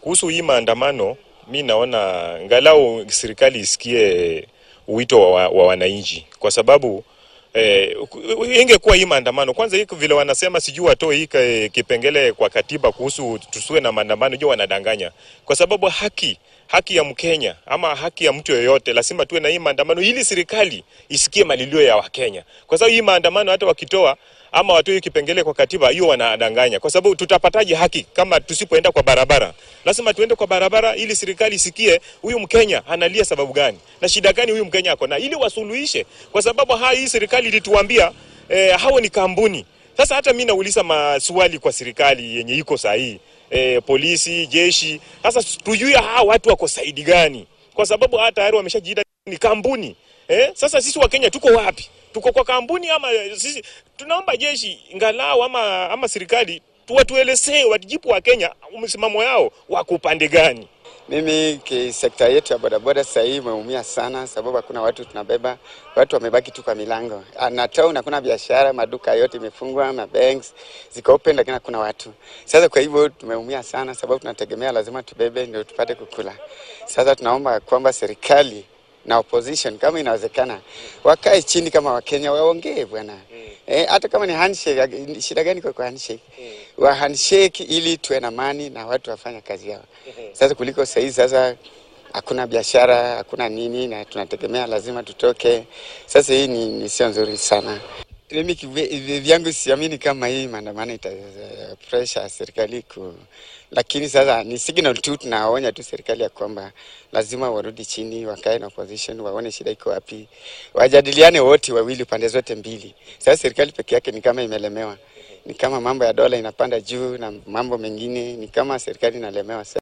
kuhusu hii maandamano, mi naona ngalau serikali isikie wito wa, wa wananchi kwa sababu eh, ingekuwa hii maandamano kwanza, hii vile wanasema sijui watoe hii ka- kipengele kwa katiba kuhusu tusiwe na maandamano, jua wanadanganya, kwa sababu haki haki ya Mkenya ama haki ya mtu yoyote, lazima tuwe na hii maandamano ili serikali isikie malilio ya Wakenya, kwa sababu hii maandamano hata wakitoa ama watoe hii kipengele kwa katiba, hiyo wanadanganya, kwa sababu tutapataje haki kama tusipoenda kwa barabara? Lazima tuende kwa barabara ili serikali isikie huyu Mkenya analia sababu gani na shida gani huyu Mkenya ako na, ili wasuluhishe, kwa sababu ha hii serikali ilituambia eh, hao ni kampuni. Sasa hata mimi nauliza maswali kwa serikali yenye iko sahihi eh, polisi, jeshi. Sasa tujue hawa watu wako saidi gani, kwa sababu hata tayari wameshajiita ni kampuni eh. Sasa sisi wa Kenya tuko wapi? Tuko kwa kampuni ama sisi? Tunaomba jeshi ngalau ama, ama serikali tuwatuelezee wajibu wa Kenya msimamo yao wako upande gani. Mimi ki sekta yetu ya bodaboda sasa hii imeumia sana, sababu hakuna watu tunabeba, watu wamebaki tu kwa milango na town, hakuna biashara, maduka yote imefungwa, ma banks ziko open, lakini hakuna watu. Sasa kwa hivyo tumeumia sana, sababu tunategemea lazima tubebe ndio tupate kukula. Sasa tunaomba kwamba serikali na opposition kama inawezekana wakae chini kama Wakenya waongee bwana. Eh, hata kama ni handshake, shida gani kwa kwa handshake? Wa handshake ili tuwe na amani na watu wafanye kazi yao. Sasa kuliko sahii sasa hakuna biashara, hakuna nini na tunategemea lazima tutoke. Sasa hii ni, ni sio nzuri sana. Mimi kivi- vyangu siamini kama hii maandamano ita pressure serikali ku, lakini sasa ni signal tu, tunaonya tu serikali ya kwamba lazima warudi chini, wakae na opposition, waone shida iko wapi, wajadiliane wote wawili, pande zote mbili. Sasa serikali peke yake ni kama imelemewa, ni kama mambo ya dola inapanda juu na mambo mengine, ni kama serikali inalemewa.